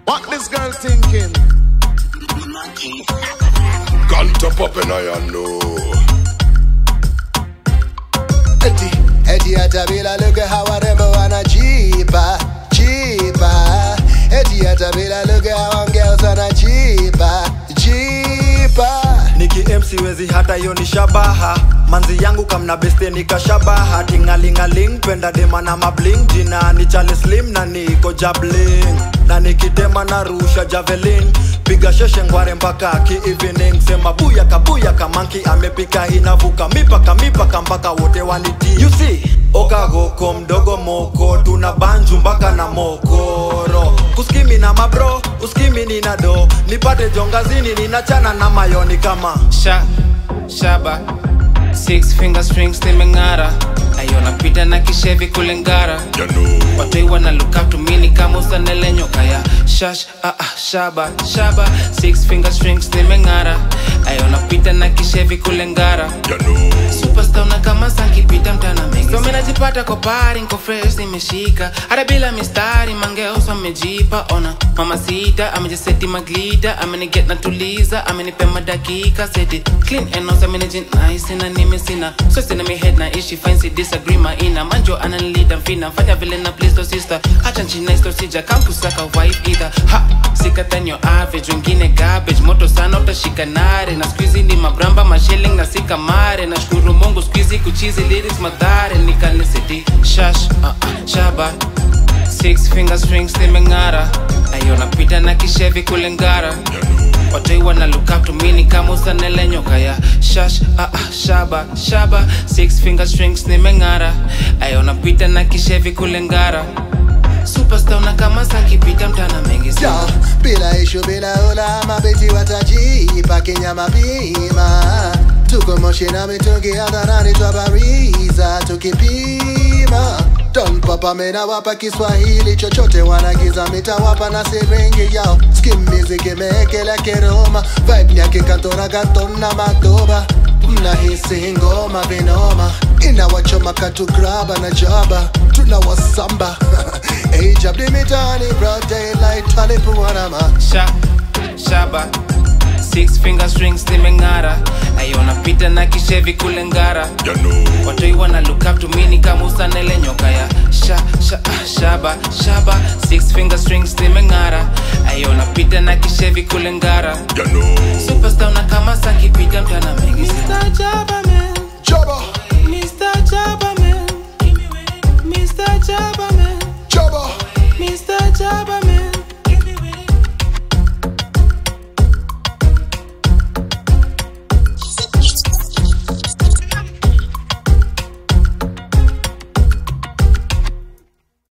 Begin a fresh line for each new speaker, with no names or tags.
What this girl thinking?
Gun top up in I know.
Eti, eti hata bila lugha hawarembo wanajipa jipa eti hata bila lugha hawangeos wanajipa jipa
niki MC wezi hata hiyo ni shabaha manzi yangu kamna beste nikashabaha tingalingaling penda dema na mabling jina ni Charlie Slim na niko jabling na nikitema na rusha javelin piga sheshe ngware mpaka ki evening sema buya kabuya kamanki amepika inavuka mipaka mipaka mpaka wote waniti you see okagoko mdogo moko tuna banju mpaka na mokoro kuskimi na mabro uskimi nina do nipate jongazini ninachana na mayoni kama
sha shaba six finger strings nimeng'ara ayona pita na kishevi kulengara
You know.
watoi wana look up to me ni kama usanele nyoka ya shash ah, ah, shaba shaba six finger strings nimeng'ara ayona pita na kishevi kulengara
You know.
superstar na kama sankipita mtana mengi so minajipata kwa pari nko fresh nimeshika hata bila mistari mangeos amejipa ona mama sita amejiseti maglida ameniget na tuliza amenipe madakika seti clean enos amenijin nice na nime sina so sina mi head na ishi fine si disagree maina manjo ananilida mfina fanya vile na please to sister acha nchina isto sija kamkusaka wife either ha sikatan your average wengine garbage moto sana utashika nare na squeezy ni mabramba mashelling na sikamare na shukuru mungu squeezy kuchizi lyrics madhare nikaniseti shash uh, uh, shaba six finger strings nimeng'ara ayona pita na kishevi kulengara watoi wana look up to me ni kama usanele nyoka ya shash ah, ah, shaba shaba six finger strings nimeng'ara ayona pita na kishevi kulengara superstar na kama sakipita mtana mengi
Yo,
sana
bila ishu bila ula mabeti watajipa kinyama pima tuko moshi na mitungi hadharani twabariza tukipima Don papa mena wapa Kiswahili chochote wanagiza mitawapa na siringi yao skim music imeekela kiroma vibe ya kikantora kantona madoba mnahisi ngoma vinoma inawachoma katugraba na jaba tunawasamba ejabdi mitani broad daylight alipuanama
sha shaba six finger strings nimeng'ara ayona pita na kishevi kulengara
You know.
watoi wana look up to me ni kama usanele nyoka ya sha, sha, ah, shaba shaba six finger strings nimeng'ara ayona pita na kishevi kulengara
You know.
superstar na kama sakipita mtana mengi Mr. Jabba man
Jabba